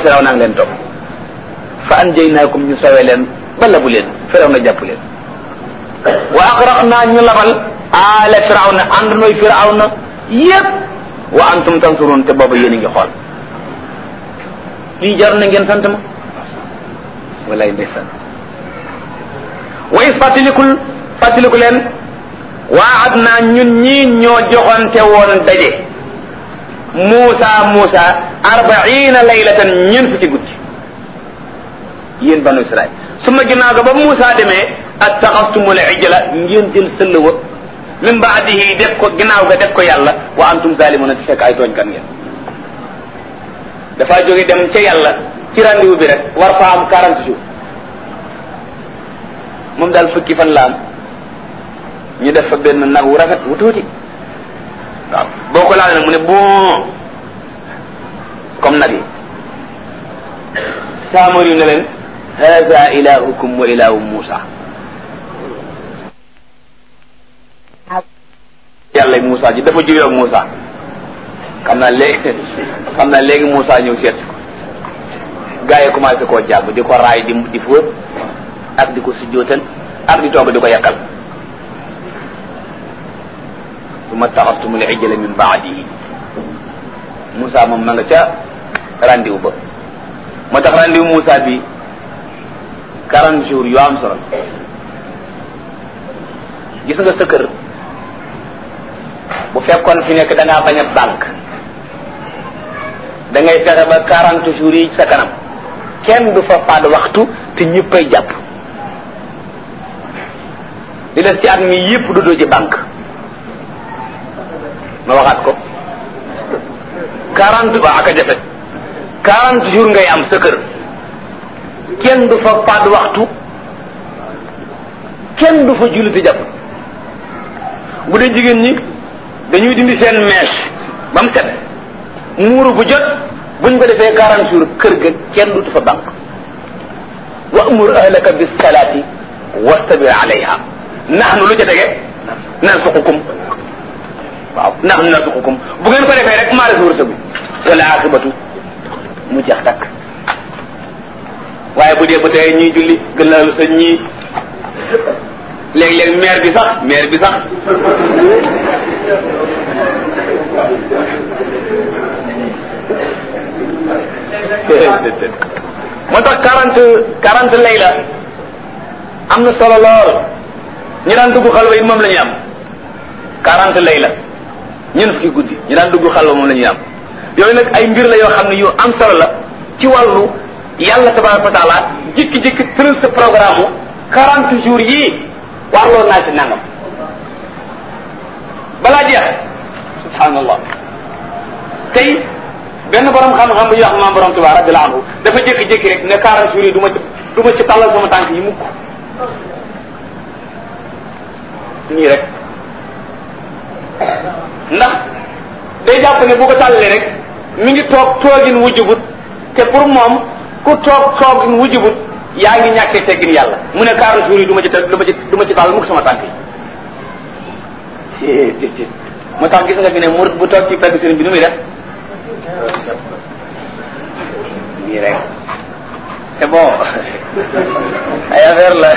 firaw naa ngi leen topp fa anjaynaakum ñu sawe leen ba labu leen firaw na jàpp leen wa agraqnaa ñu labal aala firaw na ànd nooy firaw na yépp wa antum tansurun te booba yéen a ngi xool lii jar na ngeen sant ma walaay ndeysaan wa is fàttalikul fàttaliku leen waad naa ñun ñii ñoo joxonte woon daje Muusa Muusa arbaina laylatan ñeent fukki guddi yéen banu Israil su ma ginnaaw ga ba Muusa demee attaxastumul ijla ngeen jël sëll wa min baadihi def ko ginnaaw ga def ko yàlla wa antum zalimuna te fekk ay tooñkat ngeen dafa jóge dem ca yàlla ci rendez-vous bi rek war fa am quarante jours moom daal fukki fan la am ñu def fa benn nag wu rafet wu tuuti waaw boo ko laal nag mu ne bon comme nag yi saamar yu ne leen hada ilahukum wa ilahu Musa yàlla Musa ji dafa juyoo ak Musa xam naa léegi xam naa léegi Musa ñëw seet ko gaa yi commencé koo jàpp di ko raay di di fóot ak di ko sujjootal ak di toog di ko yàqal summa taxastumul ijla min baadihi Moussa moom ma nga ca rendez-vous ba moo tax rendez-vous Moussa bi quarante jours yu am solo gis nga sa kër bu fekkoon fi nekk da ngaa bañ a banque da ngay fexe ba quarante jours yi sa kanam kenn du fa faat waxtu te ñëppay jàpp li des ci at mi yëpp du doo ci banque ma waxaat ko quarante ba ak a jafe quarante jours ngay am sa kër kenn du fa faat waxtu kenn du fa julli te jàpp bu dee jigéen ñi dañuy dindi seen mèche ba mu set muuru bu jot buñ ko defee quarante jours kër ga kenn du fa banque wa amur ahlaka bis salaati wastabir alayha nahnu lu ca tege nansuqukum waaw nahnu nansuqukum bu ngeen ko defee rek maa la sa wërsëgu wala akibatu mu jeex takk waaye bu dee ba tey ñuy julli gën la lu sa ñii léeg-léeg maire bi sax maire bi sax moo tax quarante quarante layla am na solo lool ñi daan dugg xalwa yi moom la ñuy am quarante layla ñeent fukki guddi ñi daan dugg xalwa moom la ñuy am yooyu nag ay mbir la yoo xam ne yu am solo la ci wàllu yàlla tabaraka wa taala jikki-jikki tëral sa programme mu quarante jours yii warloo naa ci nangam balaa jeex subhanallah tey benn borom xam-xam bu ñuy wax maam borom Tuubaa radiyallahu anhu dafa jékki-jékki rek ne quarante jours yi du ma ci du ma ci tàllal sama tànk yi mukk nii rek ndax day jàpp ne bu ko tàllalee rek mi ngi toog toogin wujjubut te pour moom ku toog toogin wujjubut yaa ngi ñàkkee teggin yàlla mu ne quarante jours yi du ma ci du ma ci du ma ci tàll mukk sama tànk yi moo tax gis nga fi ne murid bu toog ci pegg sëriñ bi nu muy def nii rek c'est bon ay affaire la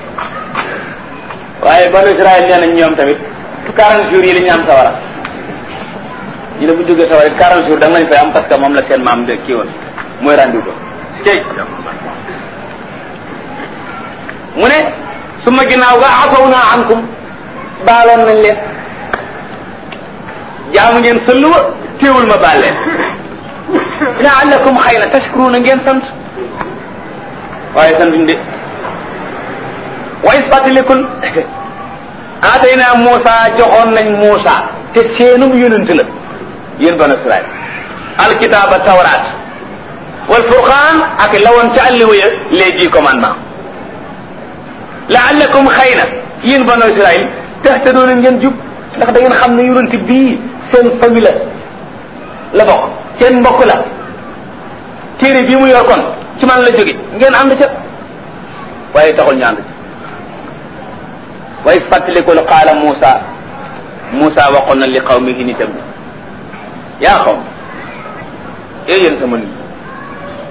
waaye banu Israël nee nañ ñoom tamit quarante jours yi la ñu am sawara ñu ne bu jógee sawara it quarante jours da nga lañ fay am parce que moom la seen maam de kii woon mooy rendu ko cey mu ne su ma ginnaaw ga afaw naa ankum baaloon nañ leen jaamu ngeen sëllu wa téewul ma baal leen laallakum xëy na tashkuruna ngeen sant waaye santuñ de wa is fàttalikul aatayna Muusa joxoon nañ Muusa te seenum yonent la yéen banu Israël alkitaaba tawraat wal furqaan ak lawoon ca àlliwa ya les dix commandements laallakum xëy na yéen banu Israël tahtadoona ngeen jub ndax da ngeen xam ne yonent bii seen famille la la bokk seen mbokk la téere bii mu yor kon ci man la jóge ngeen ànd ca waaye taxul ñu ànd ca waaye fàttalikul qaala Muusa Muusa waxoon na li qawmihi nitam yaa xaw e yéen sama nit